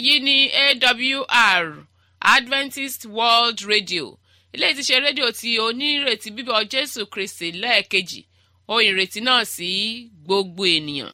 èyí ni awr adventist world radio ilé tí ṣe rédíò tí onírètí bíbọ̀ jésù kristi lẹ́ẹ̀kejì ohun ìrètí náà sí gbogbo ènìyàn.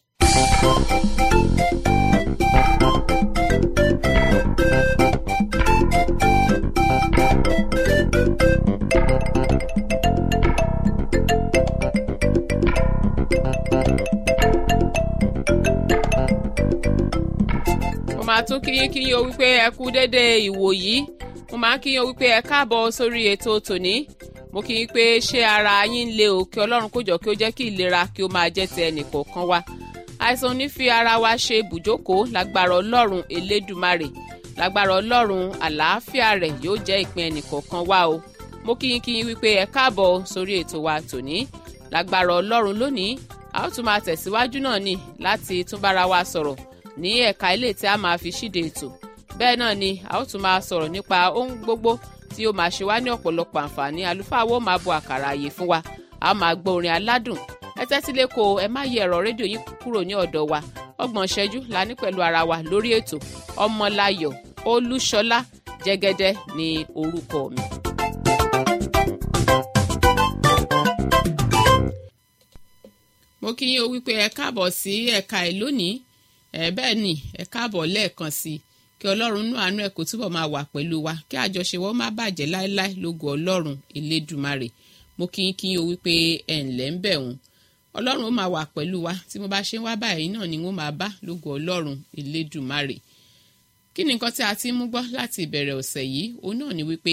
mo máa tún kíyín kíyín o wípé ẹ kú dédé ìwò yìí mo máa ń kíyín o wípé ẹ káàbọ̀ sórí ètò tòní mo kí yín pé ṣé ara yín ń le o kí ọlọ́run kó jọ kí ó jẹ́ kí ìlera kí ó máa jẹ́ ti ẹnìkọ̀ọ̀kan wa àìsàn ní fi ara wa ṣe bùjókòó lágbára ọlọ́run elédùmarè lágbára ọlọ́run àlàáfíà rẹ̀ yóò jẹ́ ìpín ẹnìkọ̀ọ̀kan wa o mo kí yín kí yín wípé ẹ káàbọ̀ sórí ètò wa tòní lágbára ọlọ́run lónìí a ó tún máa tẹ̀síwájú náà ni láti tún bára wa sọ̀rọ̀ ní ẹ̀ka ilé tí a máa fi ṣíde ètò bẹ́ẹ̀ náà ni a ó tún máa sọ̀rọ̀ nípa ohun gbogbo tí ó máa ṣe wá ní ọ̀pọ̀lọpọ̀ àǹfààní àlùfáà wo máa bo àkàrà àyè fún wa a máa gbọ́ orin aládùn ẹ tẹ́tí lẹ́kọ̀ọ́ ẹ má yẹ ẹ̀rọ rédíò yín kúrò ní ọ̀dọ̀ wa ọgbọ̀n ṣẹ́jú la ní pẹ̀lú ara wa lórí ètò ọmọláyọ̀ olúṣọlá jẹ́gẹ́dẹ́ ní orúkọ mi. mo kí yín o wípé ẹ káàbọ̀ sí ẹ̀ka ẹ̀ lónìí ẹ bẹ́ẹ̀ ni ẹ káàbọ̀ lẹ́ẹ̀kan sí i kí ọlọ́run nú àánú ẹ̀ kó túbọ̀ máa wà pẹ̀lú wa kí àjọṣe wọn má bàjẹ́ láéláé lógo ọlọ́run elédùmarè mo kí yín kí yín o wípé ẹ ǹlẹ́ ń bẹ̀ wọ́n ọlọ́run ó máa wà pẹ̀lú wa tí mo bá ṣe ń wá báyìí náà ni wọ́n máa bá lógo ọlọ́run elédùmarè kí ni nǹkan tí a ti mú gbọ́ láti ìbẹ̀rẹ̀ ọ̀sẹ̀ yìí òun náà ni wípé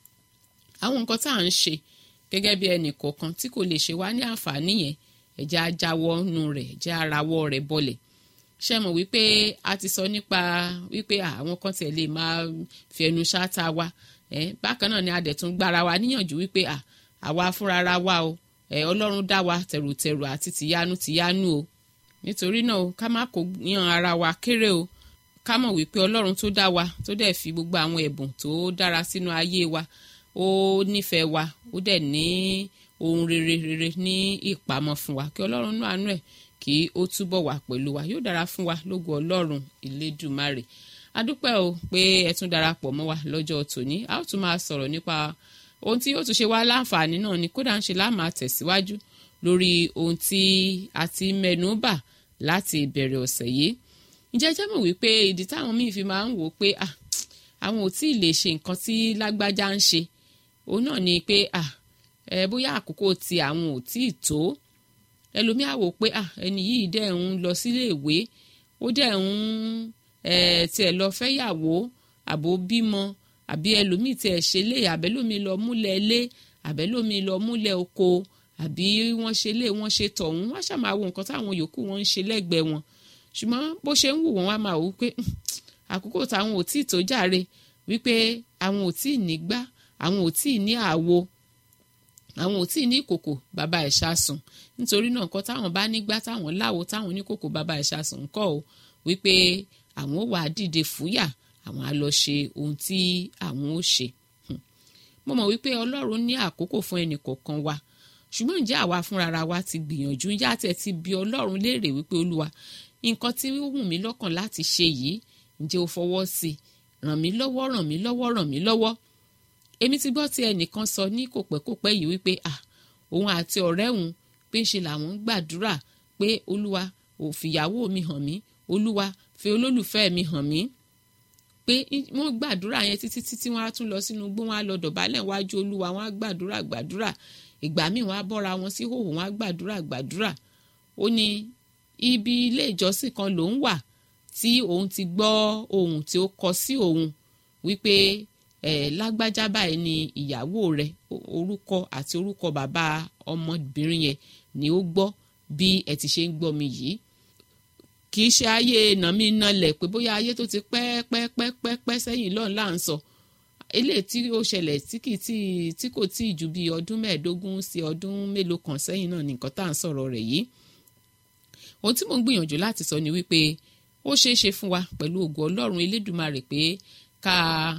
àwọn nǹkan tá à ń ṣe gẹ́gẹ́ bí ẹnì kọ̀ọ̀kan tí kò lè ṣe wá ní àǹfààní yẹn ẹ̀jẹ̀ ajáwọ́ nù rẹ̀ ẹ̀jẹ̀ arawọ́ rẹ̀ bọlẹ̀ ṣe mọ̀ wípé a ti sọ nípa wípé àwọn kan tiẹ̀ lè máa fi ẹnu ṣáta wa bákan náà ni a dẹ̀ tún gbára wa níyànjú wípé àwa fúnra wa o ọlọ́run dá wa tẹ̀rùtẹ̀rù àti tìyanu tìyanu o nítorí náà ká má kó yan ara wa kéré o ká mọ̀ wípé ọlọ́run tó dá wa tó dẹ̀ fi gbogbo àwọn ẹ̀bùn tó dára sínú ayé wa ó nífẹ̀ẹ́ wa ó dẹ̀ ní ohun rere rere ní ìpamọ́ fún wa kí ọlọ́run nú àánú ẹ̀ kí ó túbọ̀ wà pẹ̀lú wa yóò dára fún wa lógo ọlọ́run ìlédùmarè adúpẹ́ o pé ẹ tún darapọ̀ mọ́ wa lọ́jọ́ tòní a ó tún máa sọ̀rọ̀ nípa ohun tí yóò tún ṣe wá láǹfààní náà ni kódà ń ṣe láàmà tẹ̀síwájú lórí ohun tí a ti mẹ́nu bà láti ìbẹ̀rẹ̀ ọ̀sẹ̀ yìí ǹjẹ́ jẹ́ mọ̀ wípé ìdí táwọn míì fi máa ń wò ó pé àwọn ò tí ì lè ṣe nǹkan tí lágbájá ń ṣe òun náà ni pé ẹ bóyá àkókò tí àwọn ò tí ì tó ẹlòmíà wò pé ẹni yìí dẹ̀ ń lọ sílé ìwé ó dẹ̀ ń tiẹ̀ lọ fẹ́yàwó àbò bímọ àbí ẹlòmíì tiẹ̀ ṣe lé àbẹ́lòmí lọ múlẹ̀ lé àbẹ́lòmí lọ múlẹ̀ oko àbí wọ́n ṣe lé wọ́n ṣe tọ̀hún wọ́n ṣàmà wo nǹkan táwọn yòókù wọn ń ṣe lẹ́gbẹ̀ẹ́ wọn ṣùgbọ́n bó ṣe ń wù wọ́n wá máa wò pé àkókò táwọn ò tí ì tó jàre wípé àwọn ò tí ì ní gbá àwọn ò tí ì ní àwo àwọn ò tí ì ní ìkòkò bàbá ẹ̀ ṣàsùn nítorí náà nǹkan táwọn bá nígbà táwọn láwo táwọn oníkòkò bàbá ẹ̀ ṣàsùn ńkọ́ o wípé àwọn ò wá dìde fúyà àwọn á lọ ṣe ohun tí àwọn ò ṣe. mo mọ̀ wípé ọlọ́run ní àkókò fún ẹnì kọ̀ọ̀kan wa ṣùgbọ́n ǹjẹ́ àwa fúnra wa ti gbìyànjú ǹjẹ́ àtẹ̀ ti bi ọlọ́run léèrè wípé olúwa nǹkan tí ó wù mí lọ́kàn láti ṣe yìí ǹjẹ́ o fọwọ́ sí ràn mí lọ́wọ́ ràn mí lọ́wọ́ ràn mí lọ́wọ́ èmi ti gbọ́ tí ẹnìkan sọ ní kòpẹ́kòpẹ́ yìí wípé ah òun àti ọ̀rẹ́ òun pé ṣe làwọn ń gbàdúrà pé olúwa ò fìyàwó mi hàn mí olúwa fi olólùfẹ́ mi hàn mí pé wọ́n gbàdúrà yẹn títí títí wọ́n á tún lọ sínú igbó wọ́n á lọ dọ̀bálẹ̀ wájú olúwa wọ́n á gbàdúrà gbàdúrà ìgbà míì wọ́n á bọ́ra wọn sí hòhò wọ́n á gbàdúrà gbàdúrà ó ní ibi ilé ìjọsìn kan lòún wà tí òun ti gbọ́ ohun tí ó kọ sí òun wípé ẹ lágbájá báyìí ni ìyàwó rẹ orúkọ àti orúkọ bàbá ọmọbìnrin yẹn ni ó gbọ́ bí ẹ ti ṣe ń gbọ́ mi yìí kì í ṣe ayé nàmí nalẹ̀ pé bóyá ayé tó ti pẹ́ pẹ́ pẹ́ pẹ́ pẹ́ sẹ́yìn lọ́n là ń sọ eléyìí tí ó ṣẹlẹ̀ tí kì í tí tí kò tí ì ju bí ọdún mẹ́ẹ̀ẹ́dógún sí ọdún mélòó kan sẹ́yìn náà nìkan tá à ń sọ̀rọ̀ rẹ̀ yìí ohun tí mò ń gbìyànjú láti sọ ni wípé ó ṣeé ṣe fún wa pẹ̀lú ògo ọlọ́run elédùmarè pé ká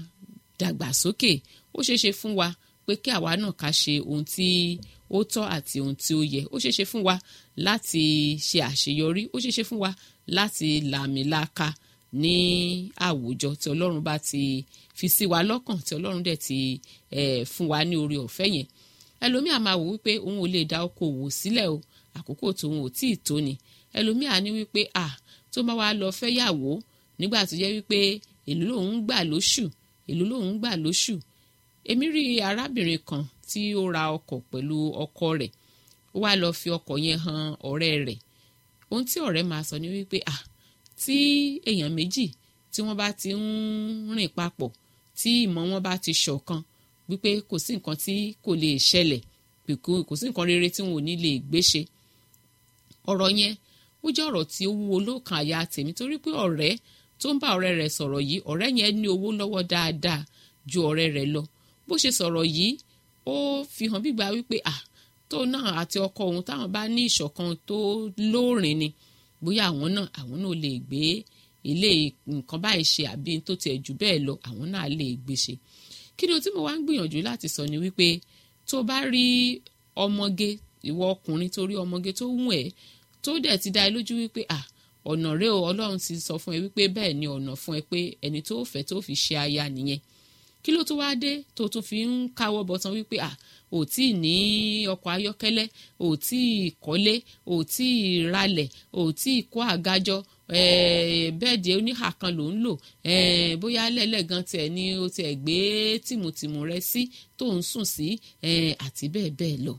dàgbàsókè ó ṣeé ṣe fún wa pé kí àwa náà ká ṣe ohun tí ó tọ́ àti ohun tí ó yẹ ó ṣeé ṣe fún wa láti ṣe àṣeyọrí ó ṣeé ṣe fún wa láti làmìlaka ní àwùjọ tí ọlọ́run bá ti fi sí wa lọ́kàn tí ọlọ́run dẹ̀ ti eh, fún wa ní oore ọ̀fẹ́ yẹn ẹlòmíà máa wò wípé òun ò lè dá okòwò sílẹ̀ o àkókò tóun ò tíì tó ni ẹlòmíà ní wípé à tó máa wá lọ fẹ́ yàwó nígbà tó jẹ́ wípé èló lòun gbà lóṣù èló lòun gbà lóṣù èmi rí arábìnrin kan tí ó ra ọkọ̀ pẹ̀lú ọkọ rẹ̀ ó wá lọ fi ọkọ̀ yẹn han ọ̀rẹ́ rẹ̀ ohun tí ọ̀rẹ́ máa sọ ni wípé à tí èèyàn méjì tí wọ́n bá ti ń rìn papọ̀ tí ìmọ̀ wọn bá ti ṣọ̀kan wípé kò sí nǹkan tí kò lè ṣẹlẹ̀ kò sí nǹkan rere tí wọn ò ní lè gbé ṣe ọ̀rọ̀ yẹn ó jẹ́ ọ̀rọ̀ tí ó wúwo lókàn àyà tèmi torí pé ọ̀rẹ́ tó ń bá ọ̀rẹ́ rẹ̀ sọ̀rọ̀ yìí ọ̀rẹ́ yẹn ní owó lọ́wọ́ dáadáa ju ọ̀rẹ́ rẹ̀ lọ bó ṣe sọ̀rọ̀ yìí ó fi hàn bí gbà wípé à tó náà àti ọkọ òun táwọn bá ní ìṣọ̀kan tó lóòrìn ni bóyá àwọn náà àwọn náà lè gbé ilé nǹkan báyìí ṣe àbí tó tiẹ̀ jù bẹ́ẹ̀ lọ àwọn náà lè gbé ṣe kí ni o tí mo wá ń gbìyànjú láti sọ ni wípé tó bá rí ọmọge ìwọ ọkùnrin tó rí ọmọge tó wù ẹ́ tó dẹ̀ ti dá ẹ lójú wípé à ọ̀nà rẹ o ọlọ́run ti sọ fún ẹ wípé bẹ́ẹ̀ ni ọ̀nà fún ẹ pé ẹni tó fẹ́ tó fi ṣe aya nìyẹn kí ló tó wá dé tó tún fi ń káwọ́ bọ̀tán wípé à ò tí ì ní ọkọ̀ ayọ́kẹ́lẹ́ ò tí ì kọ́lé ò tí ì ralẹ̀ ò tí ì kó àgájọ bẹ́ẹ̀dì oníhà kan ló ń lò bóyá lẹ́lẹ́gan tiẹ̀ ni o tiẹ̀ gbé tìmùtìmù rẹ sí tó ń sùn sí àti bẹ́ẹ̀ bẹ́ẹ̀ lọ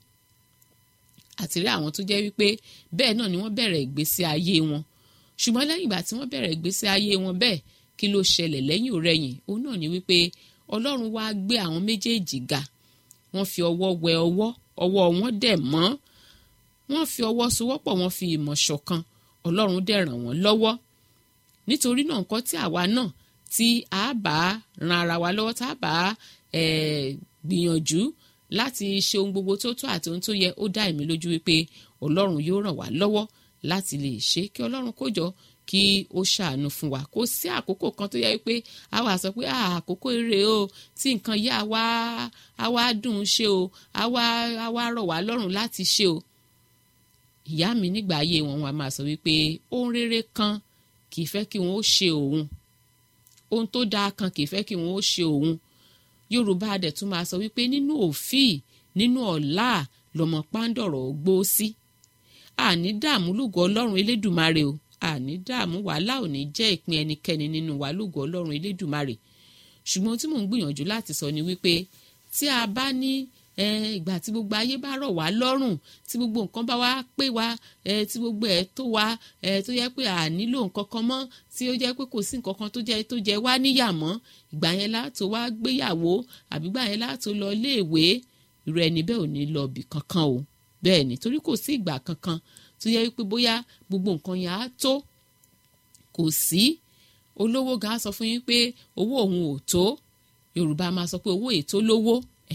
àti rí àwọn tó jẹ́ wípé bẹ́ẹ̀ náà ni wọ́n bẹ̀rẹ̀ ìgbésí ayé wọn ṣùgbọ́n lẹ́yìn ìgbà tí wọ́n bẹ̀rẹ̀ ìgbésí ayé wọn bẹ́ẹ̀ kí ló ṣẹlẹ̀ lẹ́yìn òrẹ́yìn òun náà ni wípé ọlọ́run wá gbé àwọn méjèèjì ga wọ́n fi ọwọ́ wẹ ọwọ́ ọwọ́ wọn dẹ̀ mọ́ wọ́n fi ọwọ́ sowọ́pọ̀ wọ́n fi ìmọ̀ ṣọ̀kan ọlọ́run dẹ̀ ràn wọ́n lọ́wọ́ nítorí náà nǹkan tí àwa náà tí a bá ran ara wa lọ́wọ́ tá a bá gbìyànjú láti ṣe ohun gbogbo tó tó àti ohun tó yẹ ó dá èmi lójú wípé ọlọ́run yóò ràn wá lọ́wọ́ láti lè ṣe kí ọlọ́run kó jọ kí ó ṣàánú fún wa kò sí àkókò kan tó yẹ wípé a wà sọ pé àkókò ire o tí nǹkan yá wa a wá dùn ún ṣe o a wá a wá rọ̀ wá lọ́rùn láti ṣe o ìyá mi nígbà ayé wọn wọn a máa sọ wípé ohun rere kan kì í fẹ́ kí wọn ó ṣe òun ohun tó dáa kan kì í fẹ́ kí wọn ó ṣe òun yorùbá adẹ̀ tún máa sọ wípé nínú òfíì nínú ọ̀la lọmọ pàǹdọ̀rọ̀ gbó sí àní dààmú lùgọ ọlọ́run elédùmarè o àní dààmú wàhálà ò ní jẹ́ ìpín ẹnikẹ́ni nínú wa lùgọ ọlọ́run elédùmarè ṣùgbọ́n tí mò ń gbìyànjú láti sọ ni wípé tí a bá ní ìgbà tí gbogbo ayé bá rọ̀ wá lọ́rùn tí gbogbo nǹkan bá wá pé wá tí gbogbo ẹ̀ tó wá tó yẹ pé à nílò nǹkan kan mọ́ tí ó jẹ́ pé kò sí nǹkan kan tó jẹ́ tó jẹ́ wá níyà mọ́ ìgbà yẹn látò wá gbéyàwó àbí ìgbà yẹn látò lọ léèwé irú ẹni bẹ́ẹ̀ ò ní lọ bì kankan o bẹ́ẹ̀ ni torí kò sí ìgbà kankan tó yẹ pé bóyá gbogbo nǹkan yẹn á tó kò sí olówó gan sọ fún yín pé owó òun ò tó yorùbá máa sọ pé owó ètò lówó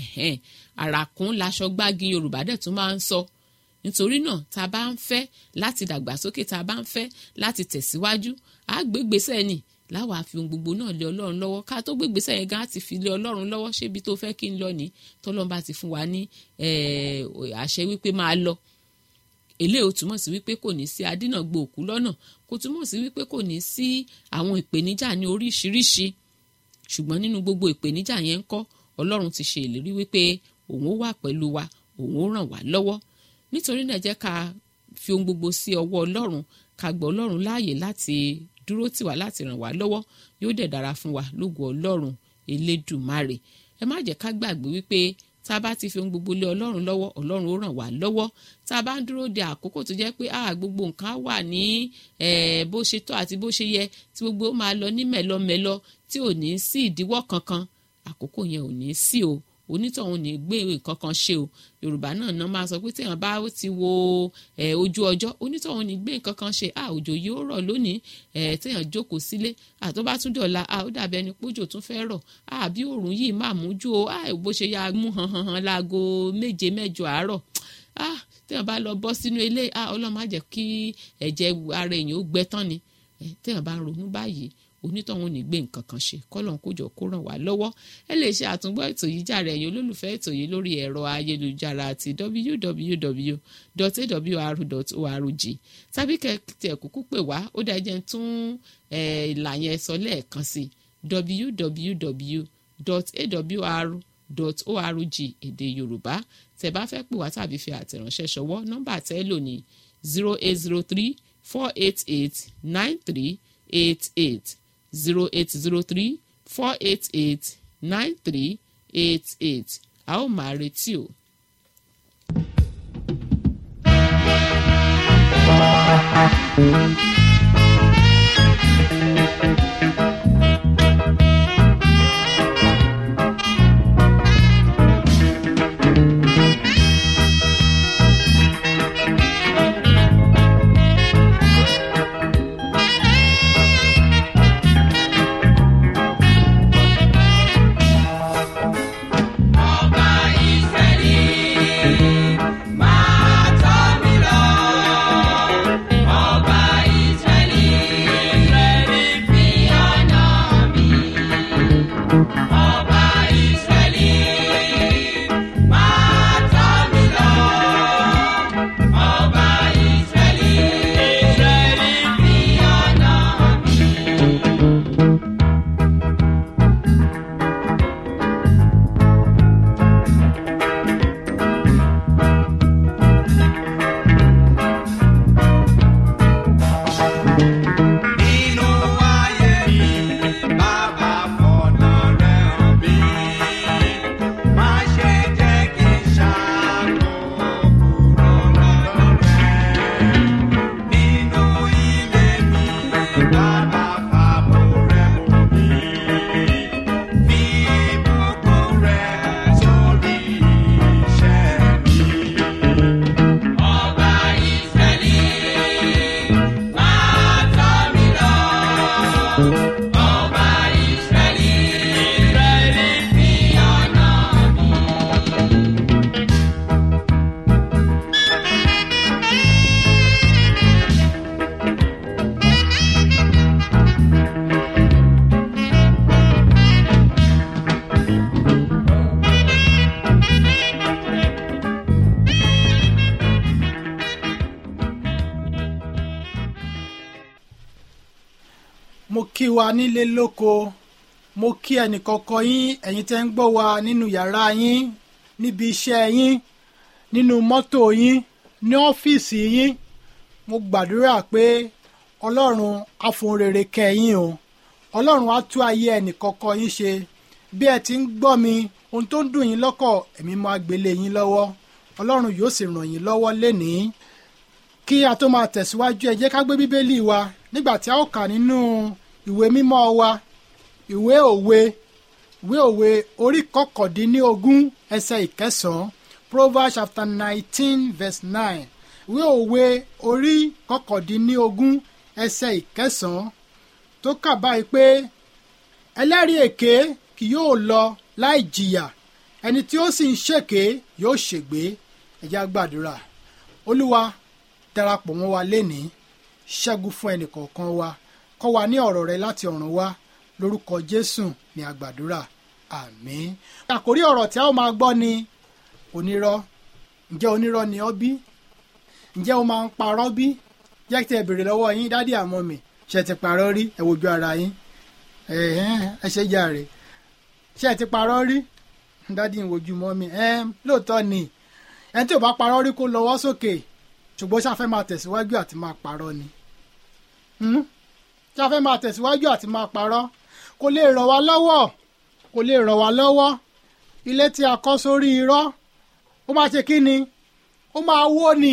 àràkún laṣọ gbági yorùbá dẹ̀ tún máa ń sọ nítorí náà tá a bá ń fẹ́ láti dàgbàsókè tá a bá ń fẹ́ láti tẹ̀síwájú á gbégbèsè ni láwa fi ohun gbogbo náà lé ọlọ́run lọ́wọ́ ká tó gbégbèsè yẹn gan á ti fi lé ọlọ́run lọ́wọ́ ṣébi tó fẹ́ kí n lọ ní tọ́lọ́run bá ti fún wa ní àṣẹ wípé máa lọ eléyìí ó túmọ̀ sí wípé kò ní sí adínàgbò òkú lọ́nà kò túmọ̀ sí wípé kò ní sí àwọn ìpèníjà ní oríṣiríṣi ṣùgbọ́n nínú gbogbo ìpèníjà yẹn ń kọ́ ọlọ́run ti ṣe ìlérí wípé òun ó wà pẹ̀lú wa òun ó ràn wá lọ́wọ́ nítorí náà jẹ́ ká fi ohun gbogbo sí ọwọ́ ọlọ́run ká gbọ́ ọlọ́run láàyè láti dúró tì wá láti ràn wá lọ́wọ́ yóò dẹ̀ dára fún wa lógo ọlọ́run elédùmarè ẹ má jẹ́ ká gbàgbé wípé tá a bá ti fi ohun gbogbo lé ọlọ́run lọ́wọ́ ọlọ́run ó ràn wá lọ́wọ́ tá a bá ń dúró de àkókò tó jẹ́ pé ah gbogbo nǹkan wà ní bó ṣe tọ́ àti bó ṣe yẹ tí gbogbo máa lọ ní mẹ́lọmẹ́lọ tí ò ní sí ìdíwọ́ kankan àkókò yẹn ò ní sí o onítọ̀hún ní gbé nǹkan kan ṣe o yorùbá náà náà máa sọ pé téèyàn bá ti wo ojú ọjọ́ onítọ̀hún ní gbé nǹkan kan ṣe ah òjò yóò rọ̀ lónìí téèyàn jókòó sílé ah tó bá tún dọ̀la ah ó dàbí ẹni pójò tún fẹ́ rọ̀ ah bí òòrùn yìí máa mú jù o ah bó ṣe ya mú han han han láago méje mẹ́jọ àárọ̀ ah téèyàn bá lọ bọ́ sínú ilé ah ọlọ́run má jẹ́ kí ẹ̀jẹ̀ ara èèyàn ó gbẹ tán ni téèyàn bá ń ronú báyìí onítọ̀hún ní gbé nǹkan kan ṣe kọ́lọ́n kójọ kó ràn wá lọ́wọ́ ẹ lè ṣe àtúngbọ́ ètò yìí jàre ẹ̀yin olólùfẹ́ ètò yìí lórí ẹ̀rọ ayélujára àti www.awr.org tàbí kẹ́kẹ́ kúkú pè wá ó dá jẹ́ tún ìlà yẹn sọ lẹ́ẹ̀kan sí www.awr.org èdè yorùbá tẹ́ bá fẹ́ pè wá tàbí fi àtẹ̀ránṣẹ́ ṣọwọ́ nọ́mbà tẹ́ lò ní zero eight zero three four eight eight nine three eight eight zero eight zero three four eight eight nine three eight eight a ó máa retí o. Ọba Ísírẹ́lì máa tọ́ mi lọ. Ọba Ísírẹ́lì fi ọ̀nà mi. Ọba Ísírẹ́lì máa tọ́ mi lọ. Ọba Ísírẹ́lì fi ọ̀nà mi. Nínú ayé mi, bàbá fọ̀nà rẹ̀ hàn mí. Má ṣe jẹ́ kí n ṣàkó kúrò lọ́dọ̀ rẹ̀. Nínú ilé mi, bàbá fàbò rẹ̀ bò mí. Fi ìbùkún rẹ̀ sórí iṣẹ́ mi. Ọba Ísírẹ́lì máa tọ́ mi lọ. Ọba Ísírẹ́lì fi ọ̀nà mi. mo kí wa nílé lóko mo kí ẹnìkọ̀ọ̀kan yín ẹ̀yin tẹ́ ń gbọ́ wa nínú yàrá yín níbi iṣẹ́ yín nínú mọ́tò yín ní ọ́fíìsì yín mo gbàdúrà pé ọlọ́run á fohùn rere kẹ́ yín o ọlọ́run á tú ayé ẹnìkọ̀ọ̀kan yín ṣe bí ẹ ti ń gbọ́ mi ohun tó ń dùn yín lọ́kọ̀ ẹ̀mí máa gbélé yín lọ́wọ́ ọlọ́run yóò sì ràn yín lọ́wọ́ lénìí kí a tó máa tẹ̀síwájú ẹ jẹ́ ká gbé bíbélì wa nígbà tí a ó kà nínú ìwé mímọ́ wa ìwé òwe ìwé òwe orí kọkàndínlógún ẹsẹ̀ ìkẹsàn-án proverbs chapter nineteen verse nine ìwé òwe orí kọkàndínlógún ẹsẹ̀ ìkẹsàn-án tó kà báyìí pé ẹlẹ́rìí èké kì yóò lọ láì jìyà ẹni tí ó sì ń ṣèké yóò ṣègbé ẹ jẹ́ á gbàdúrà olúwa darapọ̀ mọ́ wa lénìí ṣẹ́gun fún ẹnìkọ̀ọ̀kan wa kọ́ wa ní ọ̀rọ̀ rẹ láti ọ̀run wá lórúkọ jésù ní àgbàdúrà àmín. àkórí ọ̀rọ̀ tí a ó máa gbọ́ ni onírọ́ ǹjẹ́ onírọ́ ni ọ́ bí ǹjẹ́ o máa ń parọ́ bí jẹ́ kí ẹ béèrè lọ́wọ́ yín dádì àmọ́ mi ṣe ti parọ́ rí ẹ wojú ara yín ẹ̀hẹ́n, ẹ ṣe jàre ṣe ti parọ́ rí dádì ń wojú mọ́ mi ẹ̀ẹ́n, lóòótọ́ ni ẹni tí ò bá parọ́ rí kó lọ́wọ́ sókè ṣùgbọ́n ṣáfẹ́ máa tẹ̀síwájú àti máa parọ́ ni Hmm? ṣáfẹ́ máa tẹ̀síwájú àti máa parọ́ kò lè ràn wá lọ́wọ́ kò lè ràn wá lọ́wọ́ ilé tí a kọ́ sórí irọ́ ó máa ṣe kí ni ó máa wó ni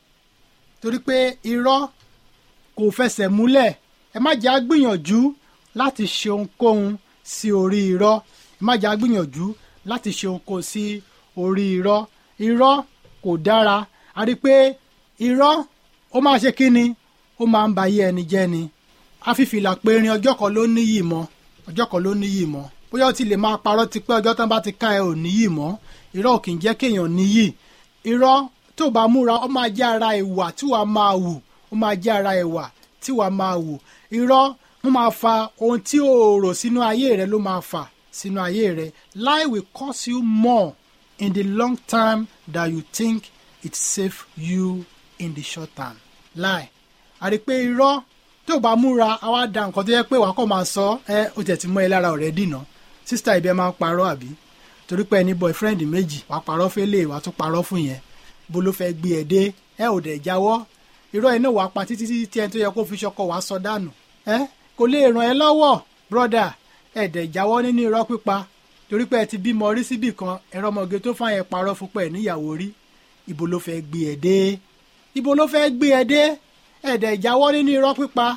torí pé irọ́ kò fẹsẹ̀ múlẹ̀ ẹ má jẹ́ àgbìyànjú láti ṣe ohunkóhun sí orí irọ́ ẹ má jẹ́ àgbìyànjú láti ṣe ohunkóhun sí orí irọ́ irọ́ kò dára a rí i pé irọ́ ó máa ṣe kí ni ó máa ń ba ayé ẹni jẹ́ ni afífìlà périn ọjọ́ kan ló níyì mọ́ ọjọ́ kan ló níyì mọ́ bóyá ó ti lè máa parọ́ ti pé ọjọ́ tán bá ti ká ẹ ò níyì mọ́ irọ́ ò kì í jẹ́ kéèyàn níyì irọ́ tó bá múra ó máa jẹ́ ara ìwà tí wàá máa wù ó máa jẹ́ ara ìwà tí wàá máa wù irọ́ wọ́n máa fa ohun tí o rò sínú ayé rẹ ló máa fà sínú ayé rẹ lie will cost you more in the long term than you think it save you in the short term lie àrí pé irọ́ tó o bá múra a wá da nǹkan tó yẹ pé wàá kọ́ máa sọ ẹ o tẹ̀ ti mọ́ ẹ lára ọ̀rẹ́ dìnà sísítà ibẹ̀ máa ń parọ́ àbí torí pé ẹni boyfriend méjì wàá parọ́ fẹ́lẹ̀ wàá tún parọ́ fún yẹn bó ló fẹ́ gbé ẹ dé ẹ ò dẹ̀ jáwọ́ irọ́ iná wàá pa títí títí tí ẹni tó yẹ kó fi ṣọkọ wàá sọ dànù ẹ kò lè ràn ẹ́ lọ́wọ́ brother ẹ dẹ̀ jáwọ́ nínú irọ́ pípa torí pé ẹ ti bímọ rí síbì kan ẹ̀rọ ọmọge tó fà yẹn parọ́ fún pẹ̀ níyàwó rí ibo ló fẹ́ gbé ẹ dé ibo ló fẹ́ gbé ẹ dé ẹ dẹ̀ jáwọ́ nínú irọ́ pípa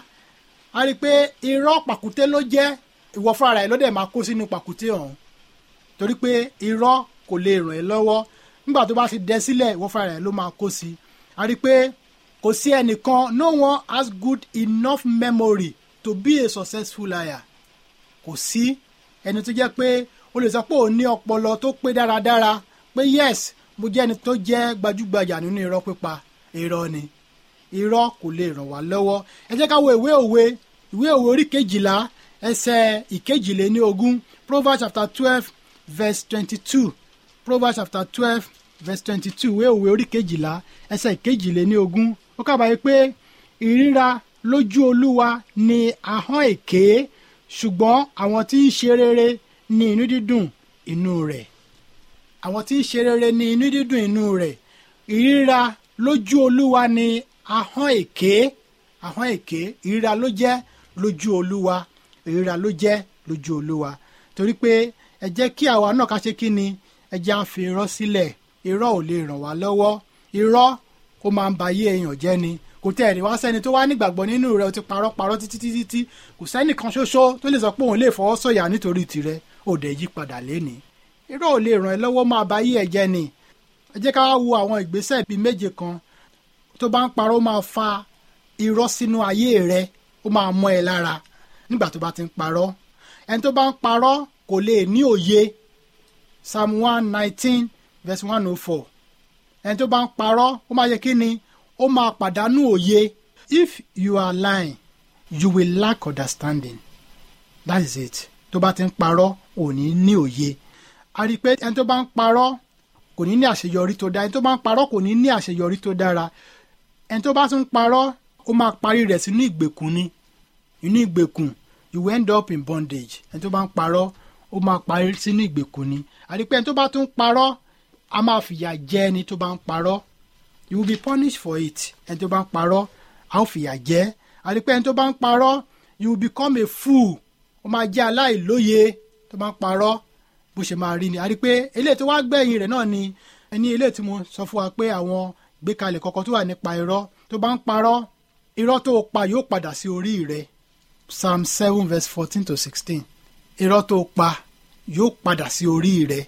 a rí i pé irọ́ pàkúté ló jẹ́ ìwọ fúnra rẹ̀ ló dẹ̀ máa kó sínú pàkúté ọ̀hún torí pé irọ́ kò lè ràn ẹ́ lọ́wọ́ nígbà tó bá ti dẹ sílẹ̀ ìwọ fúnra rẹ̀ ló máa kó sí a rí i pé kò sí ẹnìkan no one has good enough memory to be a successful liar kò sí ẹni tó jẹ́ pé o lè sọ pé òun ní ọpọlọ tó pé dáradára pé yes mo jẹ́ ẹni tó jẹ́ gbajúgbajà nínú irọ́ pípa irọ́ ni irọ́ kò lè ràn wá lọ́wọ́ ẹ jẹ́ ká wo ìwé òwe ìwé òwe orí kejìlá ẹsẹ̀ ìkejìléní ogún proverbs chapter twelve verse twenty-two proverbs chapter twelve verse twenty-two ìwé òwe orí kejìlá ẹsẹ̀ ìkejìléní ogún ó kábàáyé pé ìríra lójú olúwa ni ahọ́n èké ṣùgbọ́n àwọn tí ń ṣe rere ní inú dídùn inú rẹ̀ àwọn tí ń ṣe rere ní inú dídùn inú rẹ̀ ìríra lójú olúwa ni ahọ́n èké ahọ́n èké ìríra ló jẹ́ lójú olúwa ìríra ló jẹ́ lójú olúwa torí pé ẹ jẹ́ kí àwa náà ká ṣe kí ni ẹ jẹ́ à ń fi irọ́ sílẹ̀ irọ́ ò lè ràn wá lọ́wọ́ irọ́ ó máa ń ba ayé èèyàn jẹ́ ni kò tẹ́ ẹ̀rí wá sẹ́ni tó wá nígbàgbọ́ nínú rẹ̀ ó ti parọ́ parọ́ títí títí tí kò sẹ́nì kan ṣoṣo tó lè sọ pé òun lè fọwọ́ sọ̀yà nítorí tirẹ̀ ó dẹ̀ yí padà lénìí irọ́ ò lè ràn ẹ́ lọ́wọ́ máa ba ayé ẹ̀ jẹ́ ni ẹ jẹ́ ká wá wo àwọn ìgbésẹ̀ bíi méje kan tó bá ń parọ́ ó máa fa irọ́ sínú ayé rẹ ó máa mọ́ ẹ lára nígbà tó bá ti ń parọ́ ẹni tó bá ń parọ́ kò lè ní òye psalm one nineteen verse one oh four ẹni tó bá ń parọ́ ó máa yẹ kí ni ó máa pàdánù òye if you are lying you will lack understanding that is it tó bá ti ń parọ́ ò ní ní òye a rí i pé ẹni tó bá ń parọ́ kò ní ní àṣeyọrí tó dára ẹni tó bá ń parọ́ kò ní ní àṣeyọrí tó dára ẹni tó bá tún parọ́ ó máa parí rẹ̀ sínú ìgbèkùn ni inú ìgbèkùn you will end up in bondage ẹni tó bá ń parọ́ ó máa parí sínú ìgbèkùn ni a rí i pé ẹni tó bá tún parọ́ a máa fìyà jẹ ẹni tó bá ń parọ́ you will be punished for it ẹni tó bá ń parọ́ a ó fìyà jẹ a rí i pé ẹni tó bá ń parọ́ you will become a fool ó máa jẹ́ aláìlóye tó bá ń parọ́ bó ṣe máa rí ni a rí i pé eléyìí tó wá gbẹ̀yìn rẹ̀ náà ni ẹni eléyìí tí mo sọ fún wa pé àwọn gbékalẹ̀ kọ̀ọ̀kan tó wà nípa irọ́ tó bá ń parọ́ irọ́ tó pa yóò padà sí orí rẹ̀ psalm seven verse fourteen to sixteen irọ́ tó pa yóò padà sí orí rẹ̀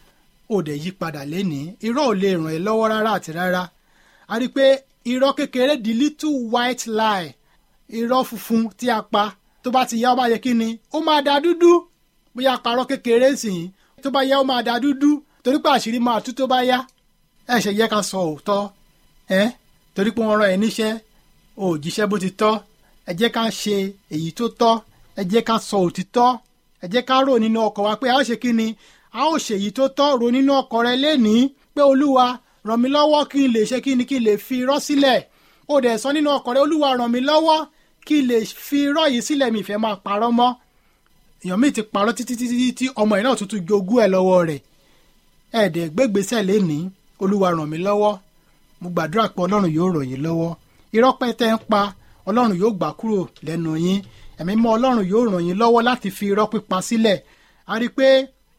ó dẹ̀ yí padà lénìí irọ́ ò lè ràn ẹ́ lọ́wọ́ rárá àti rárá a rí i pé irọ́ kékeré the little white lie irọ́ funfun tí a pa tó bá ti yá ó máa yẹ kí ni ó máa da dúdú bóyá parọ́ kékeré sìn tó bá yá ó máa da dúdú torí pé àṣírí máa tú tó bá yá ẹ ṣe yẹ ká sọ òótọ́ ẹ torí pé wọ́n rán ẹ níṣẹ́ ò jíṣẹ́ bó ti tọ́ ẹ jẹ́ ká ṣe èyí tó tọ́ ẹ jẹ́ ká sọ òtítọ́ ẹ jẹ́ ká rò nínú ọkọ̀ wa pé a ó ṣe kí ni a ó ṣe èyí tó tọ́ rò nínú ọkọ̀ rẹ lénìí pé olúwa ràn mí lọ́wọ́ kí n lè ṣe kí ni kí n lè fi irọ́ sílẹ̀ ó dẹ̀ sọ nínú ọkọ̀ rẹ olúwa ràn mí lọ́wọ́ kí n lè fi irọ́ yìí sílẹ̀ mi ìfẹ́ máa parọ́ mọ́ èèyàn míì ti parọ́ títí títí tí ọmọ ẹ̀ náà tuntun jogún ẹ̀ lọ́wọ́ rẹ̀ ẹ̀ẹ́dẹ̀ gbégbèsè lénìí olúwa ràn mí lọ́wọ́ mo gbàdúrà pé ọlọ́run yóò ràn yín lọ́wọ́ irọ́ pẹ́tẹ́ ń pa ọlọ́run yóò gbà kúrò lẹ́nu yín ẹ̀mí mọ́ ọlọ́run yóò ràn yín lọ́wọ́ láti fi irọ́ pípa sílẹ̀ a rí i pé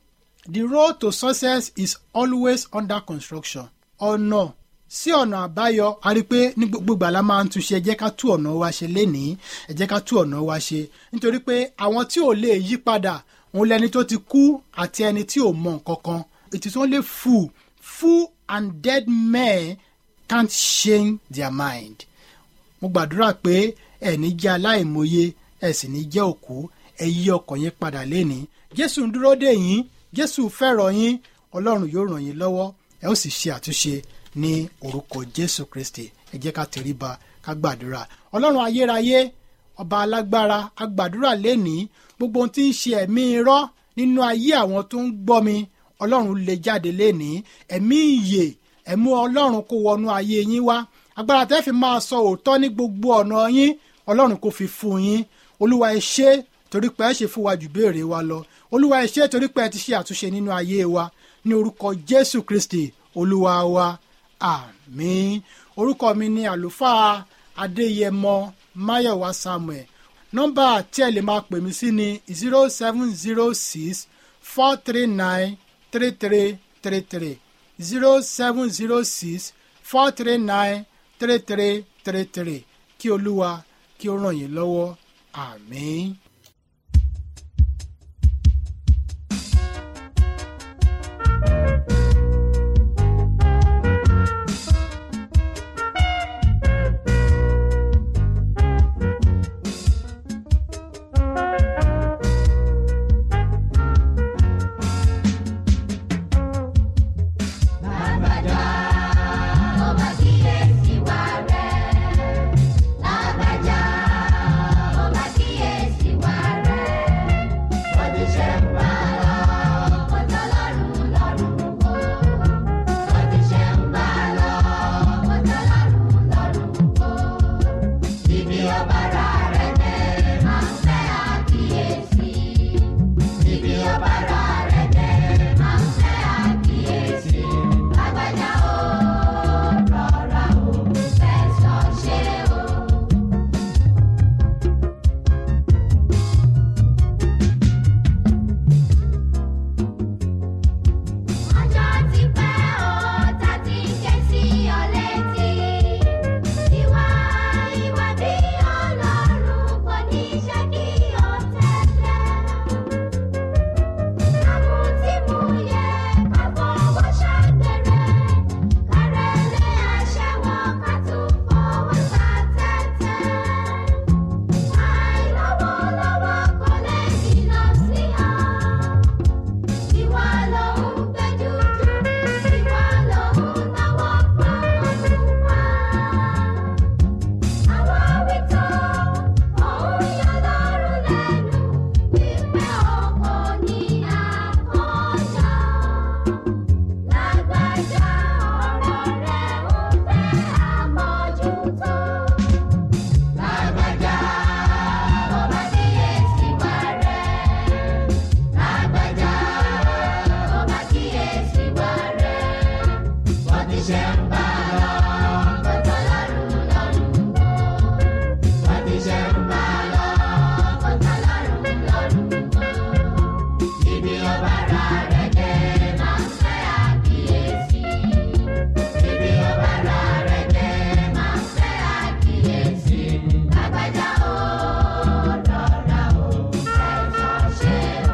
the road to success is always under construction ọ̀nà sí ọ̀nà àbáyọ a rí i pé ní gbogbo ìgbà la máa ń túnṣe ẹ jẹ́ ká tú ọ̀nà wa ṣe lénìí ẹ jẹ́ ká tú ọ̀nà wa ṣe nítorí pé àwọn tí ò lè yí padà òun lẹni tó ti kú àti ẹni tí ò mọ nǹkan kan it is only fool fool and dead men can't change their mind mo gbàdúrà pé ẹ ní jẹ́ aláìmọye ẹ sì ní jẹ́ òkú ẹ yí ọkàn yín padà lénìí jésù ń dúró dè yín jésù fẹ́ràn yín ọlọ́run yóò ràn yín lọ́wọ́ ẹ ó sì ṣe àtúnṣe ní orúkọ jésù kristi ẹ jẹ́ ká tẹríba ká gbàdúrà ọlọ́run ayérayé ọba alágbára agbàdúrà lénìí gbogbo ohun tí ń ṣe ẹ̀mí irọ́ nínú ayé àwọn tó ń gbọ́ mi ọlọ́run lè jáde lénìí ẹ̀mí ìyè ẹ̀mú ọlọ́run kó wọnú ayé yín wá agbára tẹ́ fi máa sọ òótọ́ ní gbogbo ọ̀nà yín ọlọ́run kò fi fún yín olúwa ẹ ṣé torí pé ẹ ṣe fún wa jù béèrè wa lọ olúwa ẹ ṣé torí pé ẹ ti ṣe àtúnṣe nínú ayé wa ní orúkọ jésù kristi olúwa wa àmín orúkọ mi ni àlùfáà adéyẹmọ máyọ̀wá samuel nọ́mbà tí ẹ lè máa pè mí sí ni zero seven zero six four three nine three three three three zero seven zero six four three nine three three three three kí olúwa kí ó ràn yín lọ́wọ́ àmín. Lágbájá, ó bá kíyèsí wa rẹ̀. Lágbájá, ó bá kíyèsí wa rẹ̀. Bó ti ṣe ń bá lọ, kò tọ́ lọ́rùn lọ́rùn wò. Bó ti ṣe ń bá lọ, kò tọ́ lọ́rùn lọ́rùn wò. Ibi ọ̀bàrà rẹ̀ dé, máa ń fẹ́ àkíyèsí. Ibi ọ̀bàrà rẹ̀ dé, máa ń fẹ́ àkíyèsí. Lágbájá ó rọra ó fẹ̀sọ̀ ṣe ó. Ọjọ́ ti pẹ́ ó ta ti ké sí ọ létí. Ìwà ìwà bí Ọlọ́run kò ní ṣe kí o tẹ̀lé. Àmútímúyẹ ká fọwọ́ ṣàgbèrè. Kárẹ́lẹ́ aṣẹ́wó ká tún fọwọ́ ta tẹ́tẹ́. Àìlọ́wọ́lọ́wọ́ kò lè jìnnà sí ọ. Ìwà ló ń gbẹ́jú jù, ìwà ló ń náwó fún Olúwa. Àwọn wítọ́ òun yọ lọ́rùn lẹ́nu wípé ọkọ ní àkọjá. Lágbájá ọ̀rọ̀ rẹ̀ ń fẹ́ àmójútó. Lágbájá ó bá kíyèsí wa rẹ̀. Lágbájá ó bá kíyèsí wa rẹ̀. Bó ti ṣe ń bá lọ, kò tọ́ lọ́rùn lọ́rùn wò. Bó ti ṣe ń bá lọ, kò tọ́ lọ́rùn lọ́rùn wò. Ibi ọ̀bàrà rẹ̀ dé máa ń fẹ́ àkíyèsí. Ibi ọ̀bàrà rẹ̀ dé máa ń fẹ́ àkíyèsí. Lágbájá ó rọra ó fẹ̀sọ̀ ṣe ó.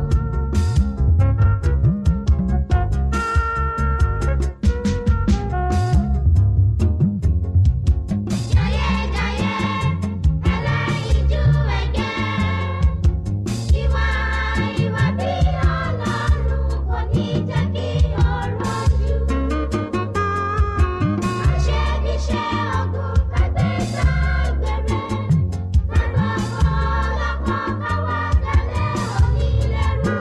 Jayéjayé ẹlẹ́yinjú ẹ̀gẹ́. Ìwà ìwà bí Ọlọ́run kò ní jẹ́ kí ọ̀rọ̀ jù. Àṣebíṣe ọ̀gùn kàgbéta gbèrè. Kágbọ́kọ́ ọlọ́kọ̀ káwá dalẹ̀ onílẹ̀rú.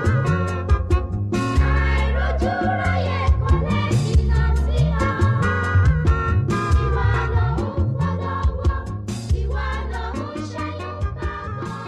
Àìrójú ráyè kò lè jìnnà sí ọ. Ìwà lòun gbọ́dọ̀ wọ̀, ìwà lòun ṣẹ́yìn kágbọ́n.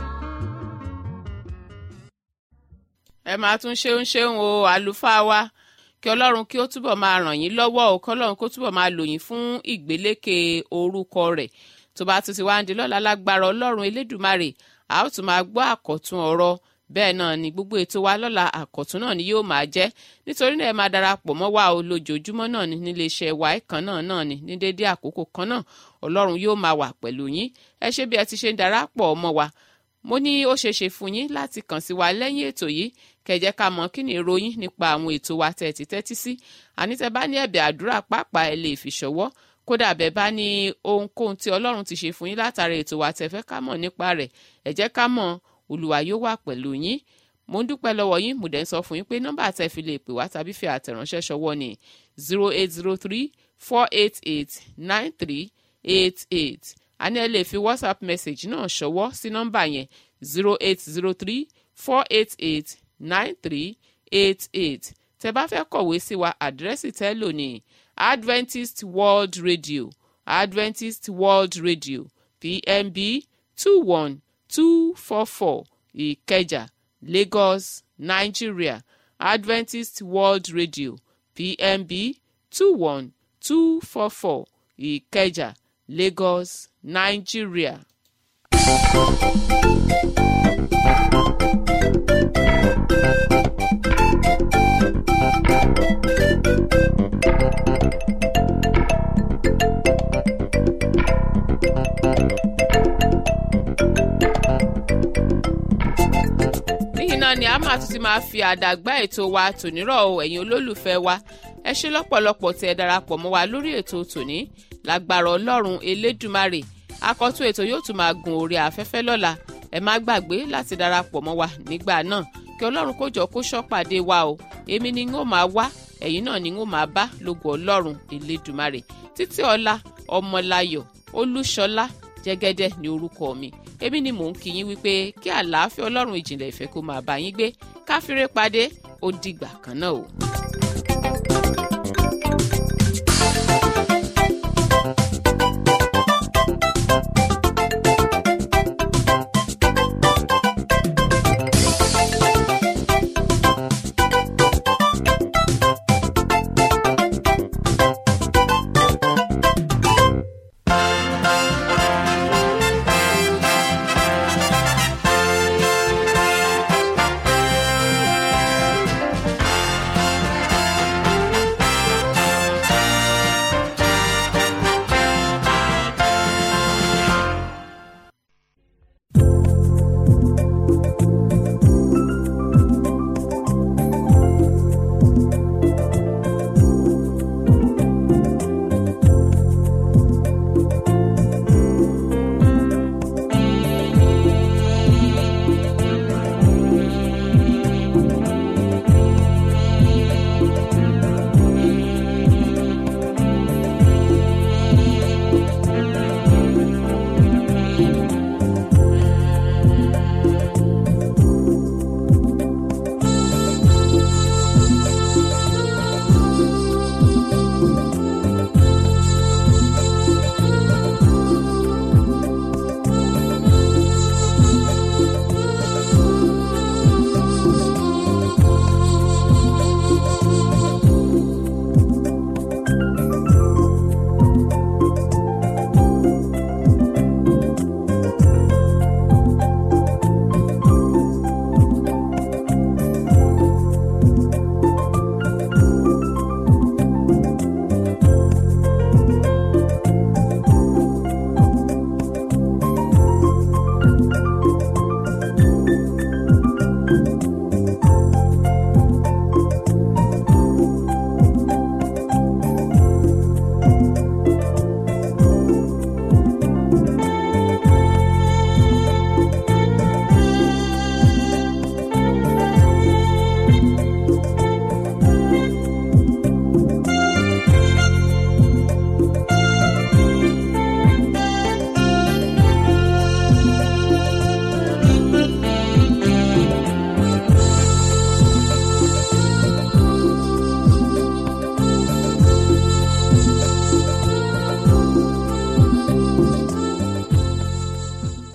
ẹ máa tún ṣeun ṣeun o àlùfáà wa kí ọlọ́run kí ó túbọ̀ máa ràn yín lọ́wọ́ o kí ọlọ́run kó túbọ̀ máa lò yín fún ìgbélékè orúkọ rẹ̀ tó bá tún ti wá ń di lọ́la lágbára ọlọ́run elédùmarè a ó tún máa gbọ́ àkọ́tún ọ̀rọ̀ bẹ́ẹ̀ náà ni gbogbo ètò wa lọ́la àkọ́tún náà ni yóò máa jẹ́ nítorí náà ẹ máa darapọ̀ mọ́ wa o lójoojúmọ́ náà ni nílé iṣẹ́ wa kan náà náà ni ní déédéé àkókò kan náà ọlọ́run yóò máa wà pẹ̀lú yín ẹ ṣe bí ẹ ti ṣe ń darapọ̀ mọ́ wa mo ní ó ṣeé ṣe fún yín láti kàn sí wa lẹ́yìn ètò yìí kẹjẹ́ ká mọ̀ kí ni ìròyìn nípa àwọn ètò wa tẹ́ ti tẹ́tí sí àní tẹ́ bá ní ẹ̀bẹ̀ àdúrà pàápàá ẹ lè fi ṣọwọ́ kódà bẹ́ẹ̀ bá ní ohunkóhun tí ọlọ́run ti ṣe fún yín látara ètò wa tẹ́ fẹ́ ká mọ̀ nípa rẹ̀ ẹ jẹ́ ká mọ̀ olùwà yóò wà pẹ̀lú yín mo ń dúpẹ́ lọ́wọ́ yín mo dẹ̀ ń sọ fún yín pé nọ́mbà tẹ́ fi lè pè wá tàbí fi àtẹ̀ránṣẹ́ ṣọwọ́ ni zero eight zero three four eight eight nine three eight eight a ní ẹ lè fi whatsapp message náà ṣọwọ́ sí nọ́mbà yẹn zero eight zero three four eight eight nine three eight eight tẹ bá fẹ́ kọ̀wé sí wa àdírẹ́sì tẹ́ lò ní adventist world radio adventist world radio pmb two one two four four ìkẹjà lagos nigeria adventist world radio pmb two one two four four ìkẹjà lagos nigeria. níyìn náà ni a máa tún ti máa fi àdàgbà ètò wa tònírọ̀ o ẹ̀yin olólùfẹ́ wa ẹ ṣe lọ́pọ̀lọpọ̀ tí ẹ darapọ̀ mọ́ wa lórí ètò tòní lágbára ọlọ́run elédùmarè akọ́tún ètò yóò tún máa gun orí afẹ́fẹ́ lọ́la ẹ má gbàgbé láti darapọ̀ mọ́ wa nígbà náà kí ọlọ́run kó jọ kó ṣọ́pàdé wa o èmi ni n ó máa wá ẹ̀yin náà ni n ó máa bá lógo ọlọ́run elédùmarè títí ọlá ọmọláyọ̀ olúṣọlá jẹ́gẹ́dẹ́ ní orúkọ mi èmi ni mò ń kí yín wípé kí àlàáfíà ọlọ́run ìjìnlẹ̀ ìfẹ́ kó máa bá yín gbé káfíńrẹ́ padé ó dìgbà kan náà o.